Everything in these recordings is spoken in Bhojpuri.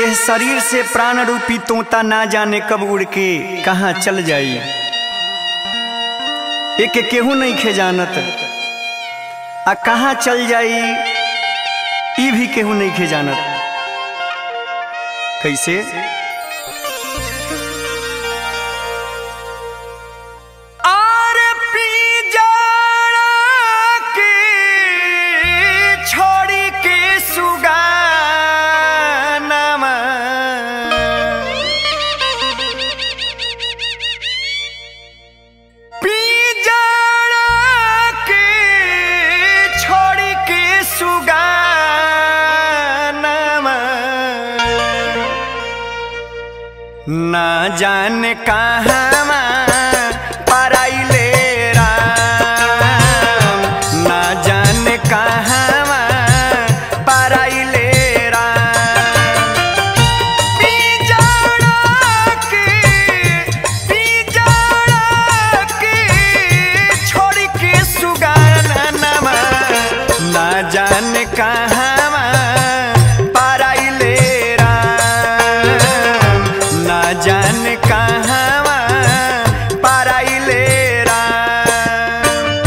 यह शरीर से प्राण रूपी तोता ना जाने कब उड़ के कहाँ चल जाई एक केहू नहीं खे जानत आ कहाँ चल जाई ई भी केहू नहीं खे जानत कैसे आर पी जाड़ा के छोड़ी के सुगानामा पी जाड़ा के छोड़ी के सुगानामा ना जाने कहाँ पराइले राम ना जाने कहाँ पराइले राम पिजड़ा के पिजड़ा के छोड़ के सुगानामा ना जाने कहाँ पराइले राम ना जाने कहाँ पराइले राम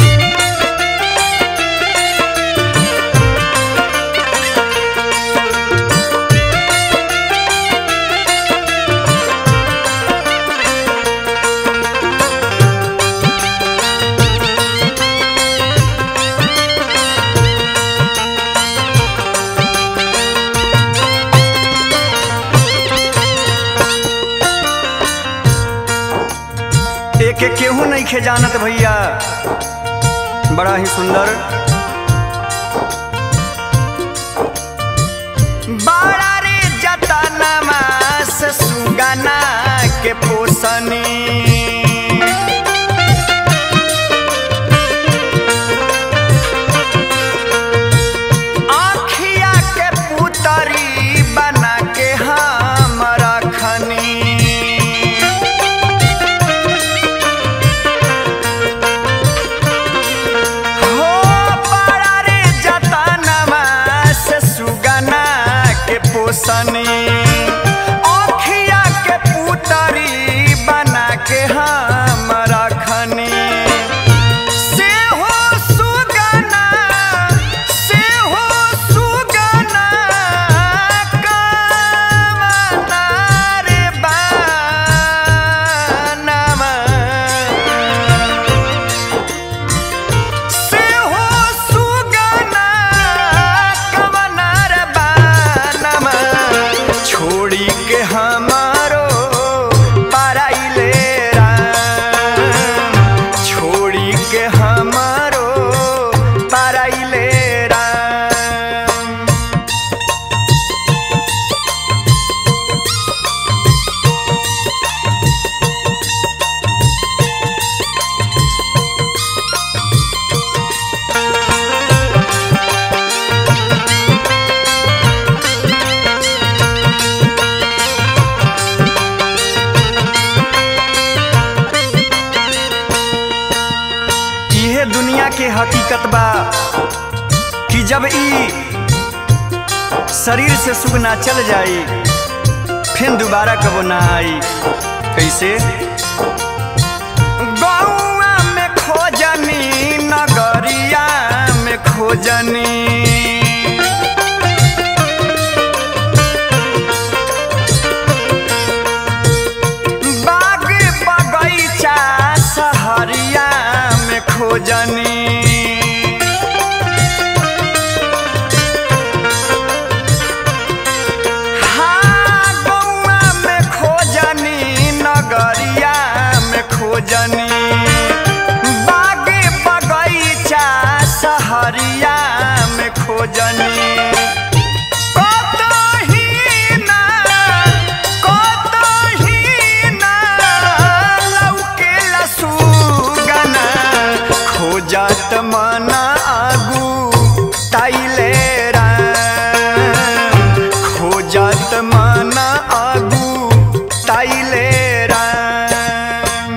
एक एक केहू नहीं खे जानत भैया बड़ा ही सुंदर बड़ा रे जतनमा से सुगना के पोसनी आँखिया के पुतरी बना के हम रखनी हो बड़ा रे जतनमा से सुगना के पोसनी अखिया के पुतरी बना के हम रखनी से हो सुगना से हो सुगना कामना रे बानमा से हो सुगना कवनार बानमा छोड़ी के हमारो पराइले राम छोड़ी के हमारो पराइले राम इहे दुनिया के हकीकत बा कि जब ई शरीर से सुख ना चल जाई फिर दोबारा कबो ना आई कैसे गौआ में खोजनी नगरिया में खोजनी बाग बगैचा सहरिया में खोजनी हाँ, गौआ में खोजनी नगरिया में खोजनी बाग बगैचा सहरिया में खोजनी कतही ना कतही ना लौकेला सुगना खोजत मन आगू ताइले राम खोजत मन आगू ताइले राम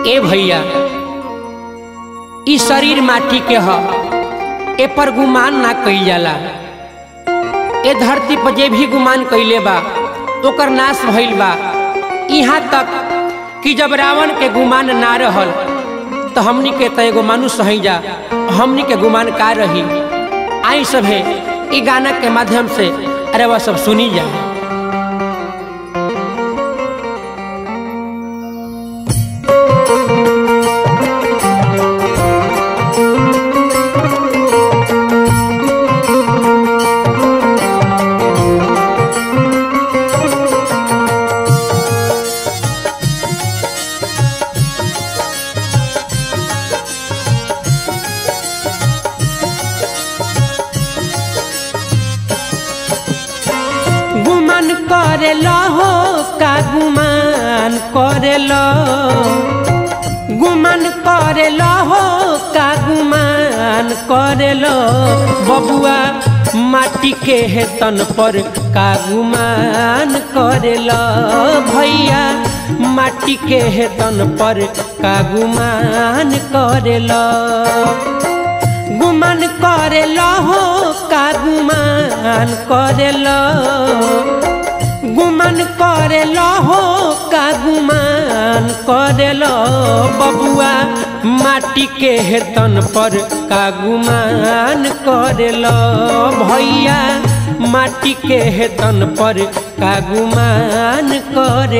ए भैया ई शरीर माटी के ह ए पर गुमान ना कइल जाला ए धरती पर जे भी गुमान कइले बा ओकर नाश भइल बा यहाँ तक कि जब रावण के गुमान ना रहल तो हमनी के तो एगो मानुष हई जा हमनी के गुमान का रही आई सभे ई गाना के माध्यम से अरे वह सब सुनी जा गुमान करे हो का गुमान करे गुमान करे हो का गुमान करे बबुआ माटी के है तन पर का गुमान करे भैया माटी के है तन पर का गुमान करे गुमान करे हो का गुमान करे गुमान करे हो का गुमान करे बबुआ माटी के है तन पर का गुमान करे भैया माटी के है तन पर का गुमान करे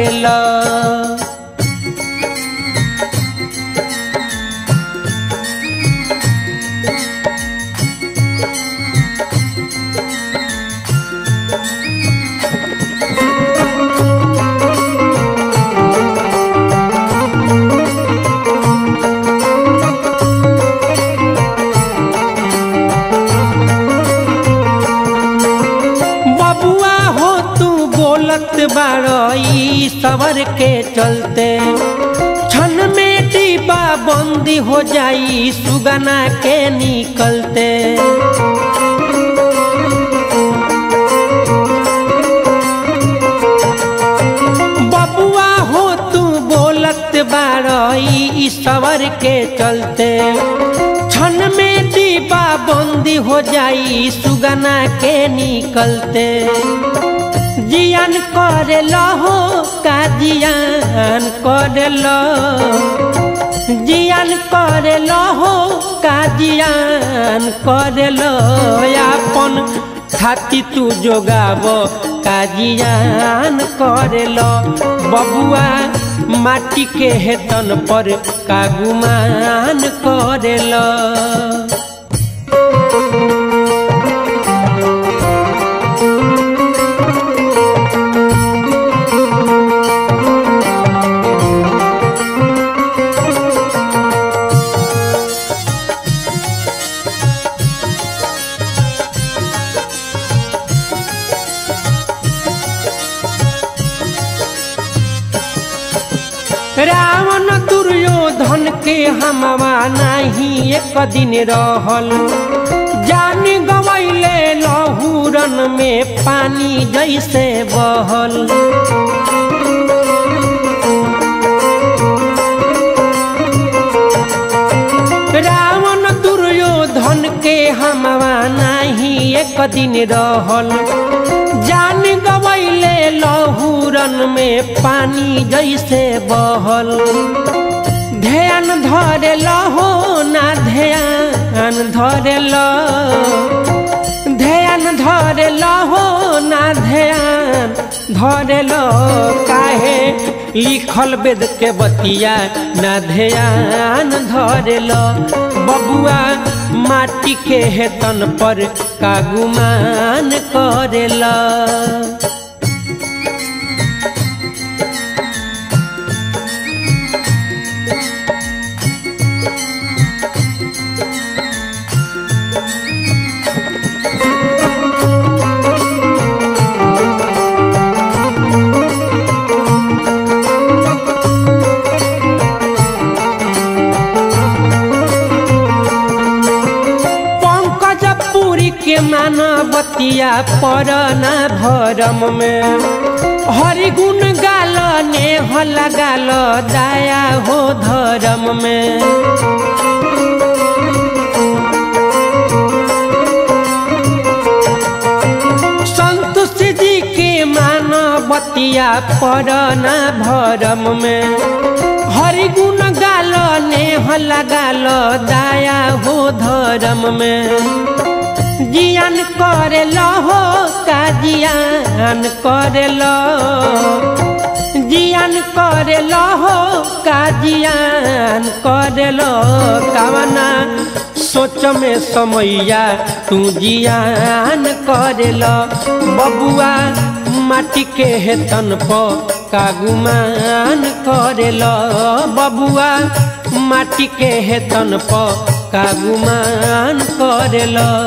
बबुआ हो तू बोलत बारई सवर के चलते क्षण में डिब्बा बंदी हो जाई सुगना के निकलते बबुआ हो तू बोलत बारई सवर के चलते क्षण में डिब्बा बंदी हो जाई सुगना के निकलते जियान करे हो का जियान करे जियान करे हो का जियान करे अपन छाती तू जोगाब का जियान करे बबुआ माटी के हेतन पर का गुमान करे रावण दुर्योधन के हमवा नहीं एक दिन रहल जान गवैले लहूरन में पानी जैसे बहल रावण दुर्योधन के हमवा नहीं एक दिन रहल जान गवैले लहूरन में पानी जैसे बहल ध्यान धरे हो ना ध्यान धरे ध्यान धरे हो ना ध्यान धरे काहे लिखल वेद के बतिया ना ध्यान धरे बबुआ माटी के हेतन पर का गुमान करेला पंकज पुरी के मानवतिया परना भरम में हरि गुण गाल नेह लगाल दया हो धर्म में संतुष्ट जी के मानवतिया पड़ना भरम में हरि गुण गाल नेह लगाल दया हो धर्म में जियान करे हो का जियान करे जियान करे हो का जियान करे कवना सोच में समैया तू जियान करे बबुआ माटी के हेतन पर का गुमान करे बबुआ माटी के हेतन पर का गुमान करे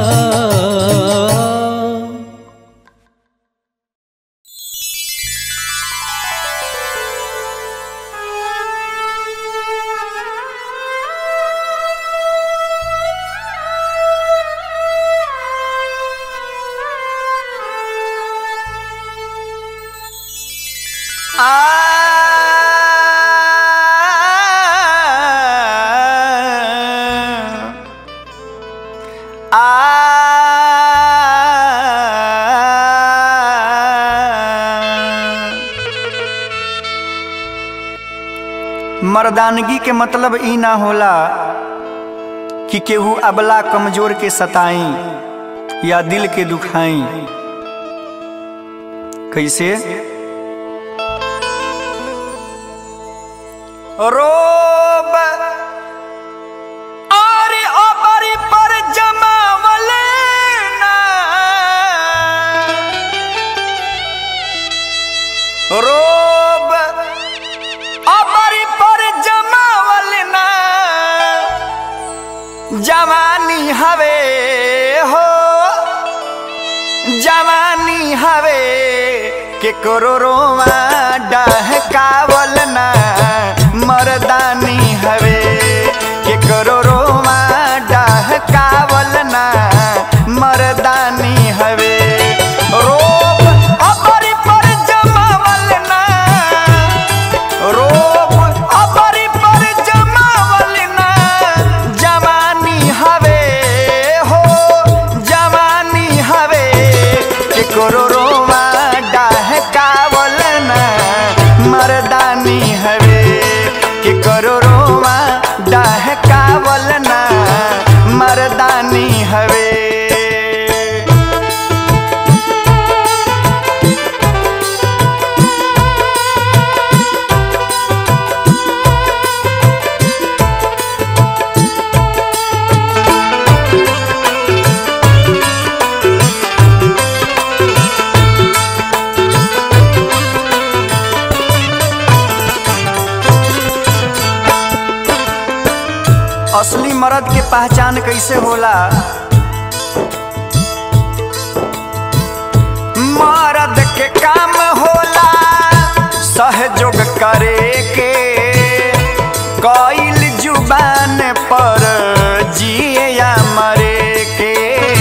मर्दानगी के मतलब ई ना होला कि केहू अबला कमजोर के सताई या दिल के दुखाई कैसे रोब अरे अबरी पर जमावले ना रोब अबरी पर जमावल ना जवानी हवे हो जवानी हवे के करोड़ों डहकावल ना मर्दानी हवे के करोड़ों डहकावल ना मर्दानी हवे रोब अबरी पर जमावल ना रोब अबरी पर जमावल ना जवानी हवे हो जवानी हवे के करोड़ों डहकावल ना मर्दानी हवे के करोड़ों डहकावल ना मर्दानी हवे असली मर्द के पहचान कैसे होला मर्द के काम होला सहयोग करे के कईल जुबान पर जिए या मरे के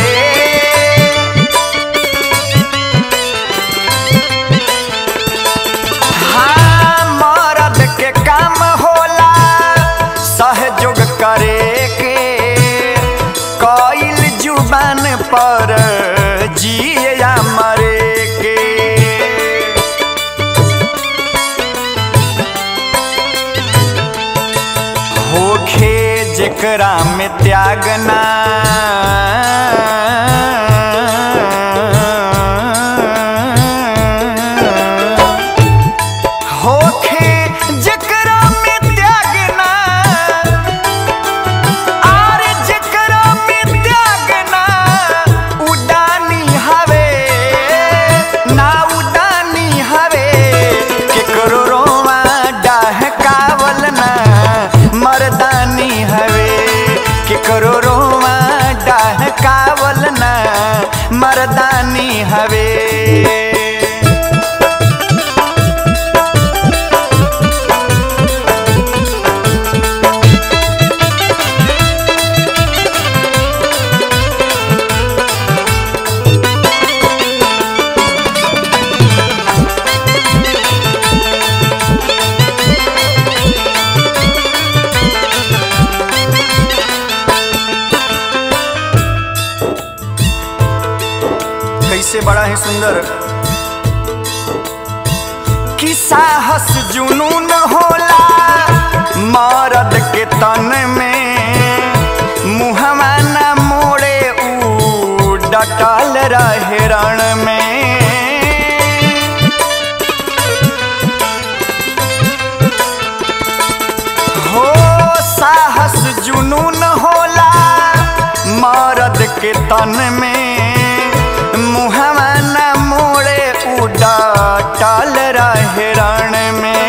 हाँ मर्द के काम होला सहयोग करे के कईल जुबान पर जिए या मरे के होखे जेकरा में त्यागना होखे जेकरा में त्यागना आर जेकरा में त्यागना उडानी हवे ना उडानी हवे केकरो रोवा डहकावल ना मर्दानी हवे केकरो रोवा डहकावल ना मर्दानी हवे कैसे बड़ा है सुंदर कि साहस जुनून होला मरद के तन में मुहवा न मोड़े ऊ डटल रहे रण में हो साहस जुनून होला मरद के तन में मुहवा न मोड़े उड़ा टाल रहे रण में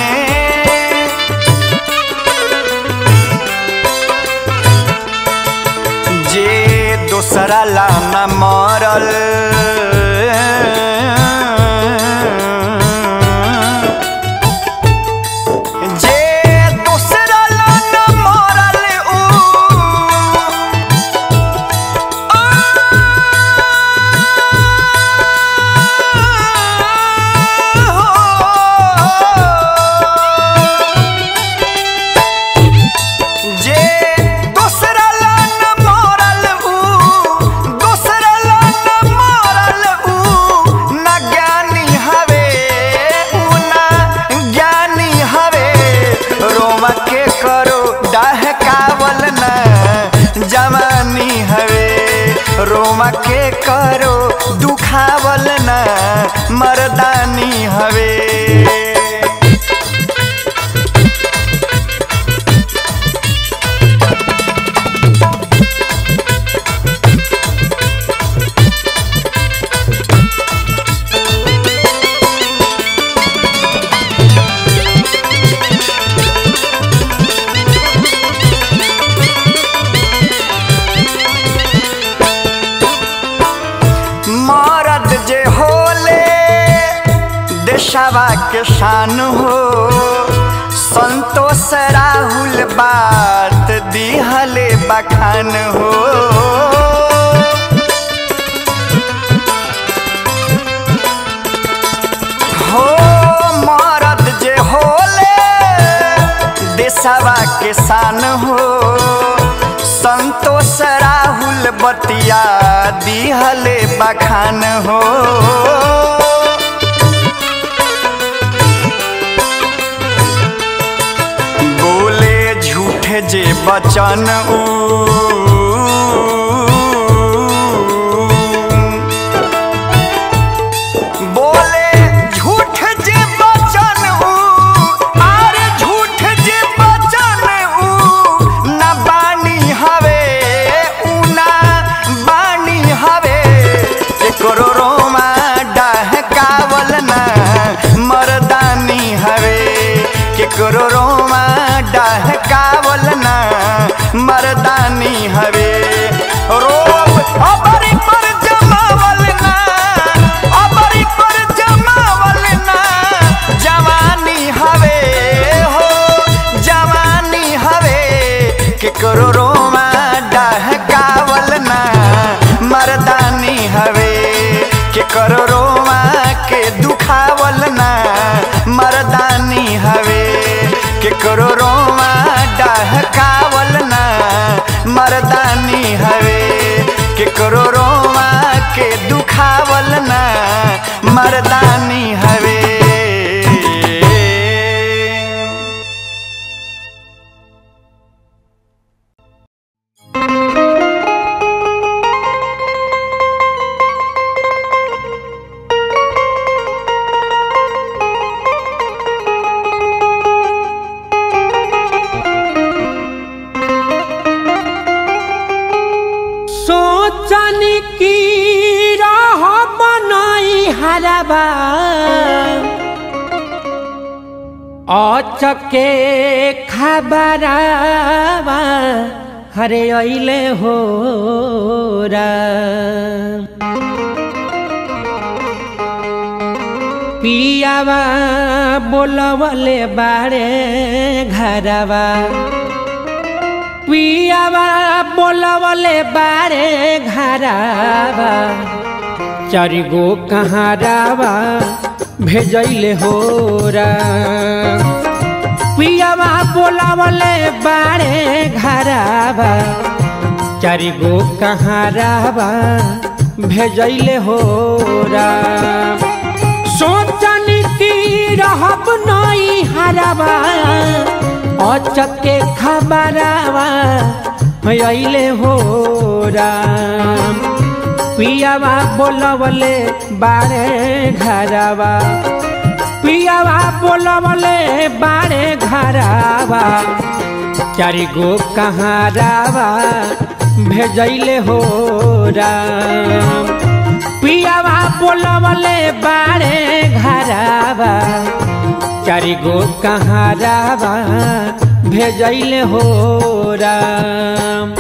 जे दोसरा ला न मरल जे दोसरा ला न मरल ऊ जे दोसरा ला न मरल ऊ दोसरा ला न मरल ऊ न ज्ञानी हवे ऊ न ज्ञानी हवे रोमा के करो डहकावल न जवानी हवे रोमा के करो दुखावल न मर्दानी हवे मरद जे होले देशवा के शान हो संतोष राहुल बात दिहले बखान हो हो मरद जे होले देशवा के शान हो संतोष राहुल बतिया दिहले बखान हो बोले झूठे जे बचन ऊ बोले झूठ जे बचन ऊ अरे झूठ जे बचन ऊ न बानी हवे ऊ न बानी हवे एकरो रोमा डहकावल न मर्दानी हवे केकरो रोमा डहकावल न मर्दानी हवे रोब अबरी पर जमावल न अबरी पर जमावल न जवानी हवे हो जवानी हवे केकरो रोमा डहकावल न मर्दानी हवे केकरो रोमा के दुखावल न मर्दानी हवे केकरो रोमा डहकावल न मर्दानी हवे केकरो रोमा के दुखावल न मर्दानी हवे सोचन की राह बनाई हरबा अचके खबरवा हरे अइले हो पियावा बोलवले बारे घरवा पियावा बोलवले बारे घरवा चारिगो कहारावा भेजैले हो पियावा बोलवले बारे घरवा चारिगो कहारावा भेजैले हो राम सोचनी की रहब नई हराबा अचके खबरावा अइले हो राम पियावा बोलवले बारे घरावा पियावा बोलवले बारे घरावा चारि गो कहारावा भेजैले हो राम पियावा बोलवले बारे घरावा चारि गो कहारावा भेजैले हो राम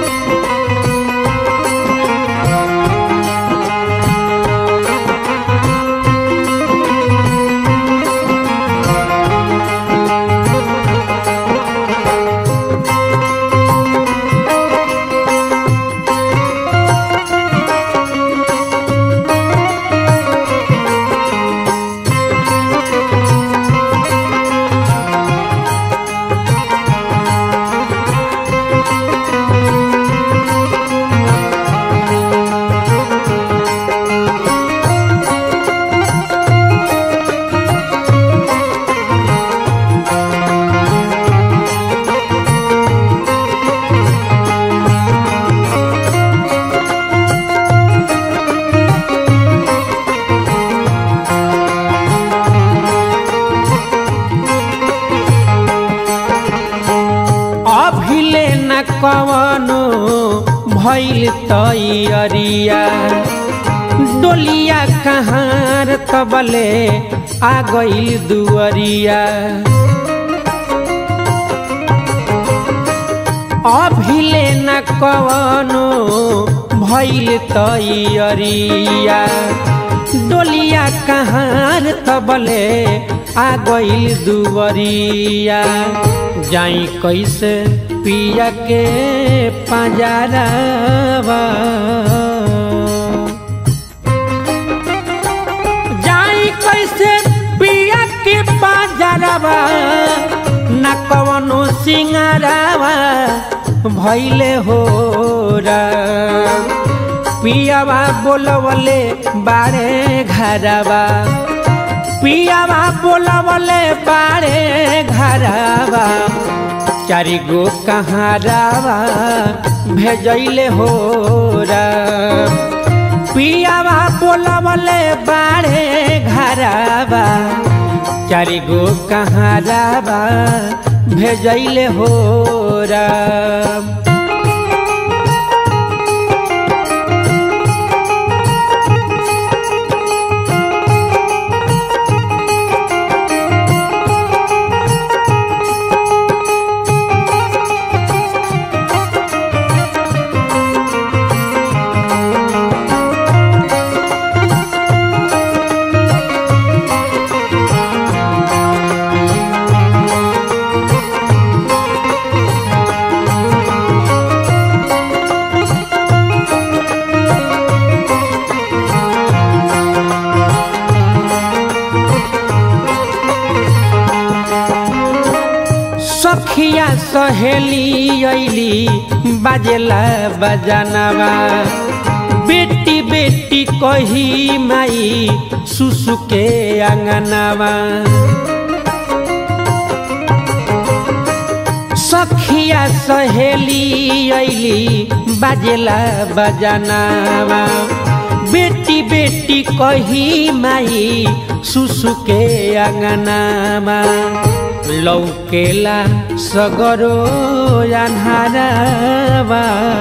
अभिले न कवनो भैल तैयरिया डोलिया कहाँ तबले आ गइल दुअरिया अभिले न कवनो भैल तैयरिया डोलिया कहाँ तबले आ गइल दुवरिया जाई कैसे पिया के पंजरावा जाई कैसे पिया के पंजरावा न कवनो सिंगारावा भैले हो राम पियावा बोलवले बारे घरवा पियावा बोलवले बारे घरवा चारि गो कहारावा भेजैले हो राम पियावा बोलवले बारे घरवा चारि गो कहारावा भेजैले हो राम सखिया सहेली ऐली बाजेला बजानवा बेटी बेटी कही माई सुसु के अंगनवा सखिया सहेली ऐली बाजेला बजानवा बेटी बेटी कही माई सुसु के अंगनामा लौकेला सगरो अन्हारवा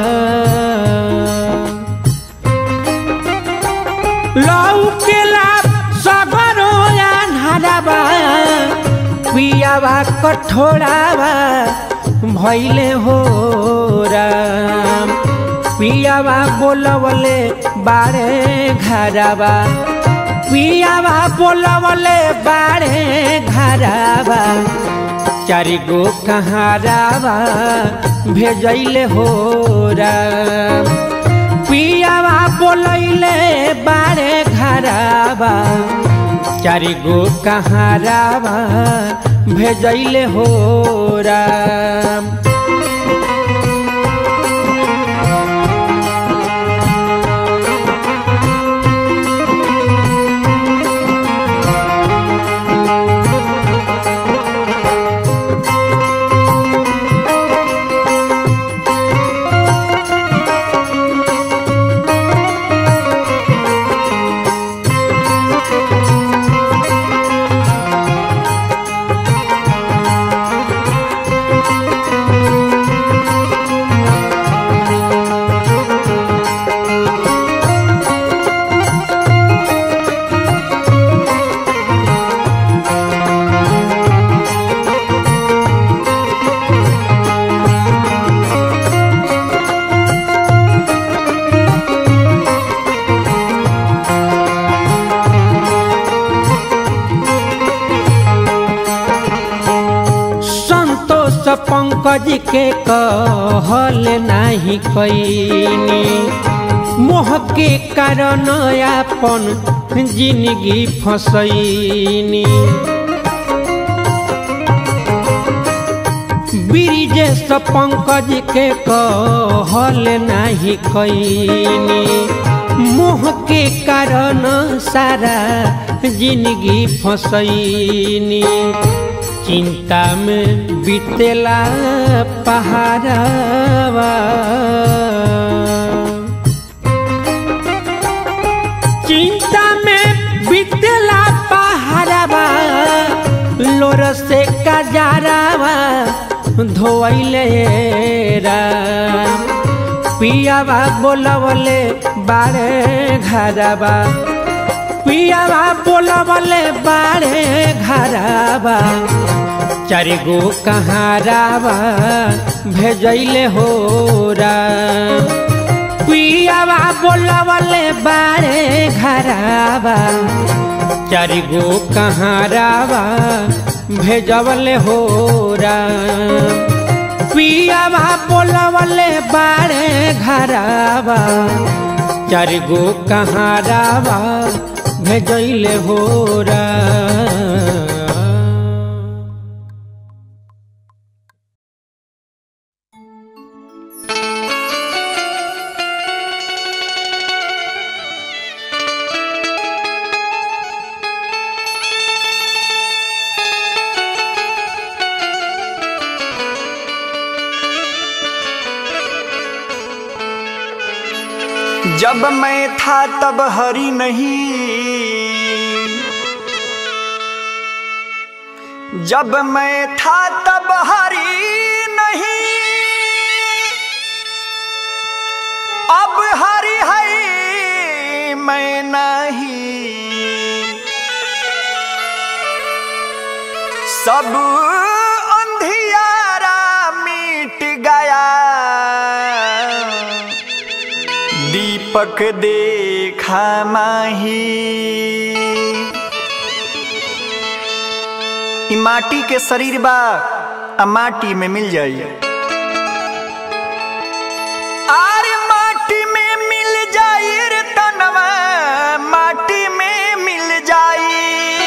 लौकेला सगरो अन्हारवा पियावा कठोरावा भैले हो राम पियावा बोलवले बारे घरवा पियावा बोलवले बारे घरवा चारि गो कहारावा भेजैले हो राम पियावा बोलैले बारे घरवा चारि गो कहारावा भेजैले हो राम पंकज के कहल नाही कैनी मोह के कारण अपन जिंदगी फसैनी ब्रिजेश पंकज के कहल नाही कैनी मोह के कारण सारा जिंदगी फसैनी चिंता में बीतेला पहाड़वा चिंता में बीतेला पहाड़वा लोर से कजारावा धोइले राम पियावा बोलवले बारे घरवा पियावा बोलवले बारे घरवा चार गो कहारावा भेजैले हो राम पियावा बोलवले बारे घरवा चार गो कहारावा भेजवले हो राम पियावा बोलवले बारे घरवा चार गो कहारावा भेजैले हो राम जब मैं था तब हरी नहीं जब मैं था तब हरी नहीं अब हरी है मैं नहीं सब अंधियारा मिट गया दीपक देखा माही ई माटी के शरीर बा आ माटी में मिल जाई आर माटी में मिल जाई रे तनवा माटी में मिल जाई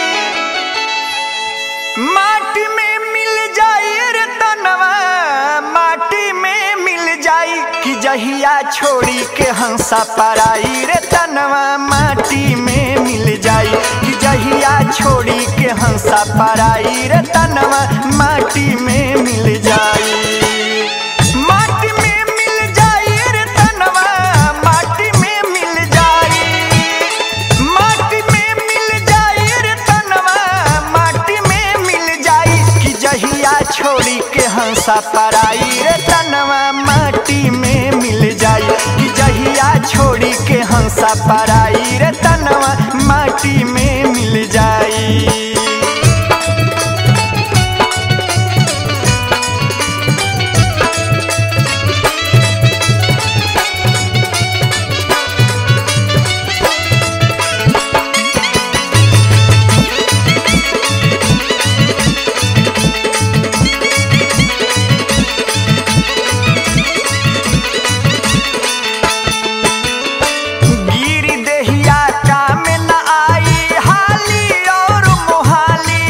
माटी में मिल जाई रे तनवा माटी में मिल जाई कि जहिया छोड़ी के हंसा पराई रे तनवा माटी में मिल जाई कि जहिया छोड़ी के हंसा पराई रे तनवा माटी में मिल जाई माटी में मिल जाई रे तनवा माटी में मिल जाई माटी में मिल जाई रे तनवा माटी में मिल जाई कि जहिया छोड़ी के हंसा पराई रे तनवा माटी में मिल जाई कि जहिया छोड़ी के हंसा पराई रे तनवा माटी में मिल जाई गिरी देहिया काम न आई हाली और मोहाली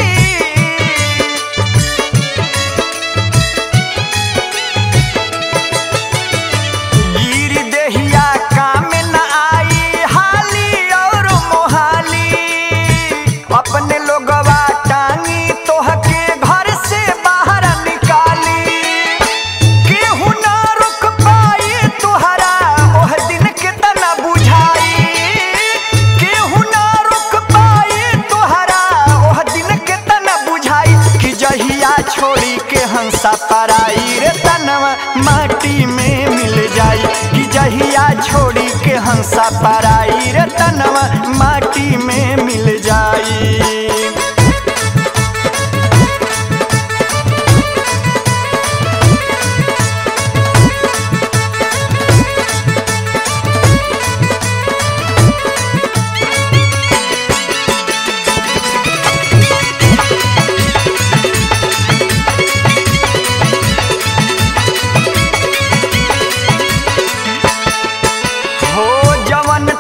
गिरी देहिया काम न आई हाली और मोहाली अपने लोगवा टांगी तोहके घर से बाहर निकाली केहू ना रुक पाई तोहरा ओह दिन के तना बुझाई केहू ना रुक पाई तोहरा ओह दिन के तना बुझाई कि जहिया छोड़ी के हंसा पराई रे तनवा माटी में मिल जाई कि जहिया छोड़ी के हंसा पराई रे तनवा माटी में मिल जाई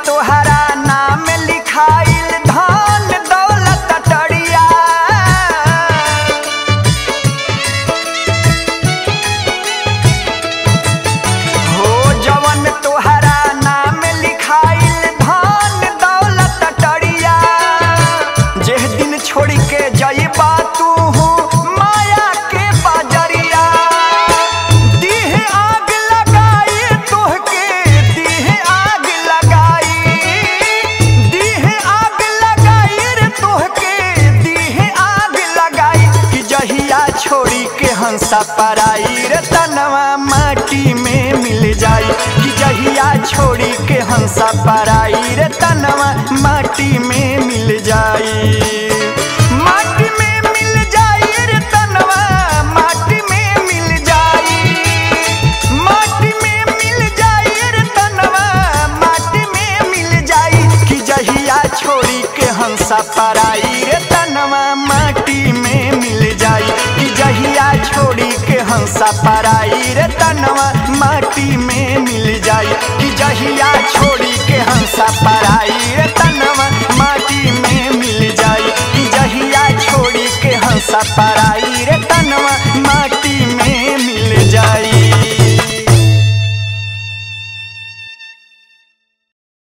तोहरा नाम लिखाइल धन दौलत टरिया हो जवन तोहरा नाम लिखाइल धन दौलत टरिया जेह दिन छोड़ के जइबा तू माया के बजरिया दीह आग लगाई तोहके दीह आग लगाई दीह आग लगाई रे तोहके दीह आग लगाई कि जहिया छोड़ी के हंसा पराई रे तनवा माटी में मिल जाई कि जहिया छोड़ी के हंसा पराई रे तनवा माटी में मिल जाई माटी में मिल जाई रे तनवा माटी में मिल जाई माटी में मिल जाई रे तनवा माटी में मिल जाई कि जहिया छोड़ी के हंसा पराई रे तनवा माटी में मिल जाई कि जहिया छोड़ी के हंसा पराई रे तनवा माटी में मिल जाई कि जहिया छोड़ी के हंसा पराई रे तनवा माटी में मिल जाई कि जहिया छोड़ी के हंसा पराई